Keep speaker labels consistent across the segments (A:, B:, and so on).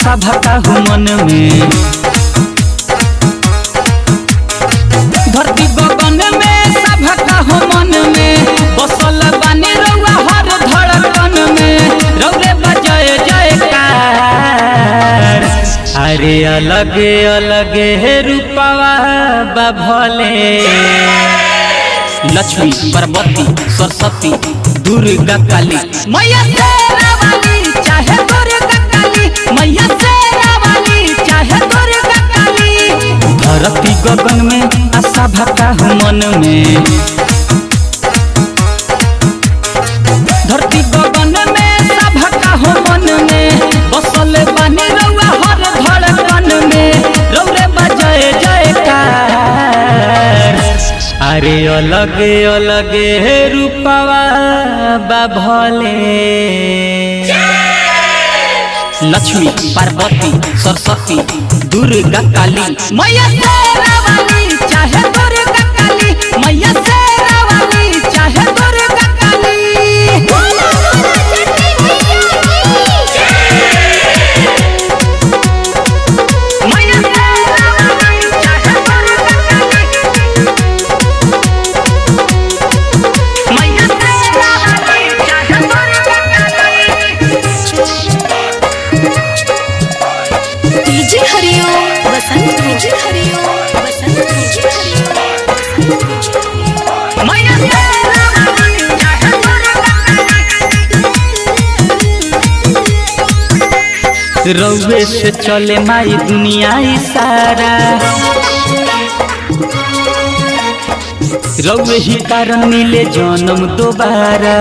A: आशा भका हूँ मन में धरती गगन में सभका हो मन में बसल बानी रउआ हर धड़कन में रौरे बजाए जयकार अरे अलगे अलगे हे रूपवा बभले लक्ष्मी पार्वती सरस्वती दुर्गा काली मैया शेरा वाली चाहे दुर्गा काली मैया शेरा वाली चाहे दुर्गा काली धरती गगन में आशा भका हूँ मन में धरती गगन में सभका हो मन में बसल बानी रउआ हर धड़कन में रौरे बजाए जयकार अरे अलगे अलगे हे रूपवा बाभले लक्ष्मी पार्वती सरस्वती दुर्गा काली मैया शेरा वाली चाहे दुर्गा काली मैया शेरा वाली चाहे दुर्गा काली
B: बोला बोला छठी मैया की
A: मैया शेरा वाली चाहे दुर्गा काली मैया शेरा वाली चाहे Durga Kali
B: DJ Hariom Basant DJ Hariom Basant DJ Hariom Basant DJ
A: मैया शेरा वाली चाहे दुर्गा रउए से चले माई दुनिया ई सारा रउए ही कारण मिले जन्म दोबारा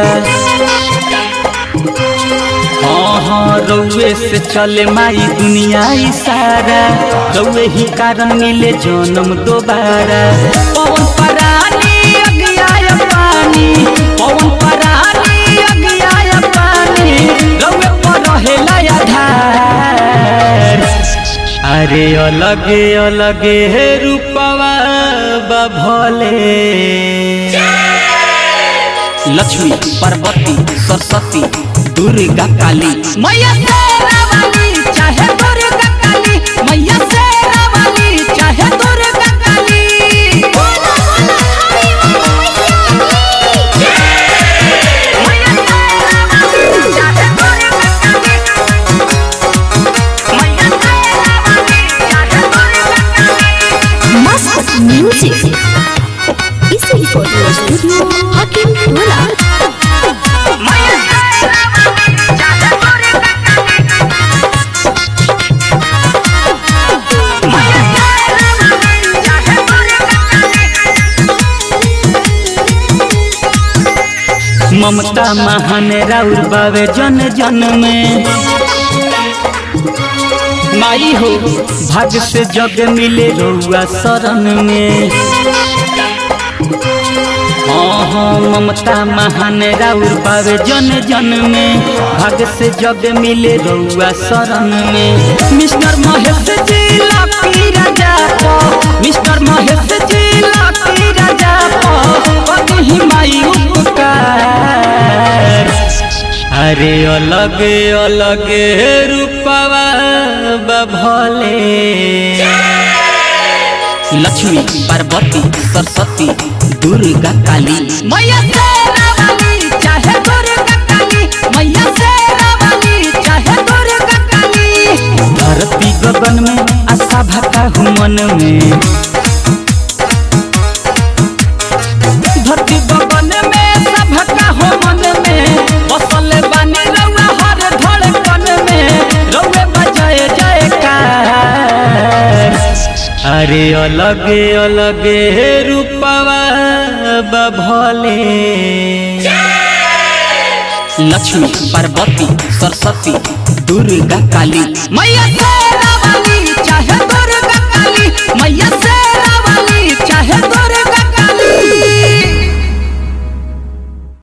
A: हाँ हाँ रउए से चले माई दुनिया ई सारा रउए ही कारण मिले जन्म दोबारा पवन परानी अगियाय पानी पवन परानी अगियाय पानी रउए पर रहेला आधार अरे अलगे अलगे हे रूपवा बभले लक्ष्मी पार्वती सरस्वती दुर्गा काली मैया शेरा वाली चाहे दुर्गा काली मैया शेरा वाली चाहे दुर्गा काली
B: बोला बोला हरि
A: मैया शेरा वाली चाहे दुर्गा काली मैया शेरा वाली चाहे दुर्गा काली
B: मस्त म्यूजिक इसी फोटो स्टूडियो हकीम टोला
A: मैया शेरा वाली चाहे दुर्गा काली मैया शेरा वाली चाहे दुर्गा काली ममता महान राउर बावे जन जन में माई हो भाग से जग मिले रउआ शरण में हाँ हाँ ममता महान राउर बावे जन जन में भाग से जग मिले रउआ शरण में मिस्टर महेश जी लापी राजा पो मिस्टर महेश जी लापी राजा पो कहीं माई उपकार अरे अलग अलग रूपवा बभले लक्ष्मी पार्वती सरस्वती दुर्गा काली मैया शेरा वाली चाहे दुर्गा काली मैया शेरा वाली चाहे दुर्गा काली धरती गगन में आशा भका हूँ मन में धरती गगन में सभका हो मन में बसल बानी रउआ हर धड़कन में रउए बजाए जयकार अरे अलगे अलगे रूपवा बभले लक्ष्मी पार्वती सरस्वती दुर्गा काली मैया शेरा वाली चाहे दुर्गा काली मैया शेरा